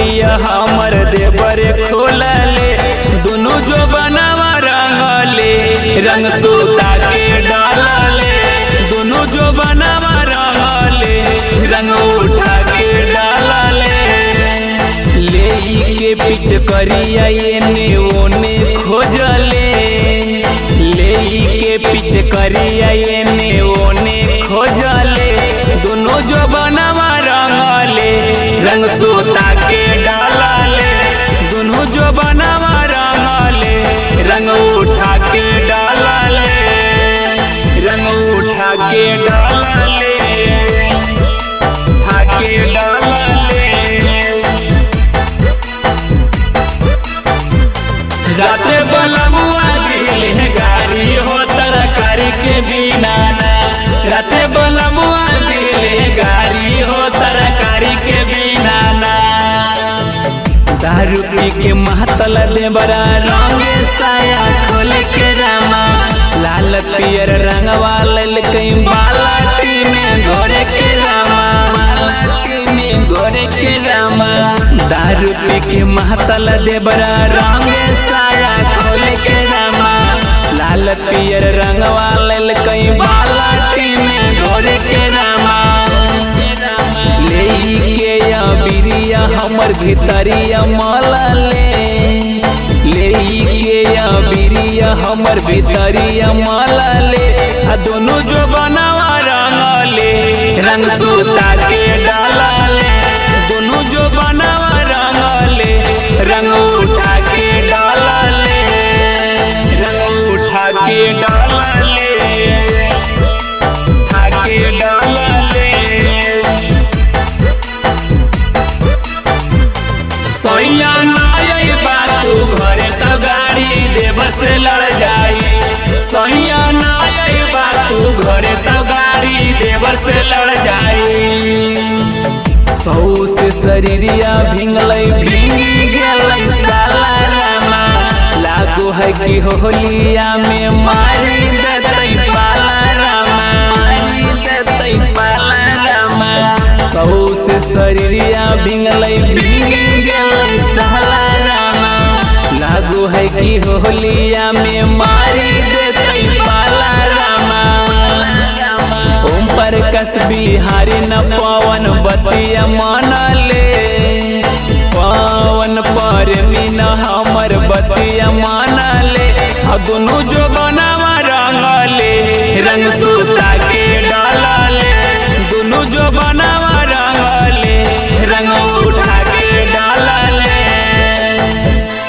चोलिया हमर देवर खोलले दुनु जो बनावा रंगले रंग सूता के डालले दुनु जो बनावा रंगले रंग उठा के डालले ले के पीछ करिया एने ओने खोजले ले के पीछ करिया एने ओने खोजले दुनु जो बनावा रंगले रंग सूता के डालले दुनु जो बनावा रंगले रंग उठा के डालले रंग उठा के डालले उठा के डालले राते बलमुआ दिल गाड़ी हो तरकारी के बिना ना राते बलमुआ दिल गाड़ी हो तरकारी के बिना ना दारू पी के महतल देवरा रंग साया खोल के रामा लाल पियर रंगवा लेल कई बालाटी में घोरे के रामा बालाटी में घोरे के रामा दारू पी के महतल देवरा रंग साया खोल के रामा लाल पियर रंगवा लेल कई बालाटी में घोरे के रामा ले के या बिरिया हमर भितरिया मलले ले के या बिरिया हमर भितरिया मलले आ दोनों जो बनावा रंगले रंग सूता के डालले दोनों जो बनावा रंगले रंग उठा के डालले रंग उठा के डालले उठा के डालले सैया नाई बातू घरे तो गाड़ी देव से लड़ जाई सैया नाई बातू घरे तो गाड़ी देव से लड़ जाई सौ से शरीरिया भिंगलै भिंगी गेलै साला रामा लागू है कि होलिया में मारी देतै पाला रामा मारी देतै पाला रामा सौ से शरीरिया भिंगलै भिंगी गेलै साला रामा लागू है कि होलिया में मारी देतै पाला रामा ओम पर कस बिहारी न पवन बतिया मानले पवन पर मीन हमर बतिया मानले आ दुनु जो बनावा रंगले रंग सूता के डालले दुनु जो बनावा रंगले रंग उठा के डालले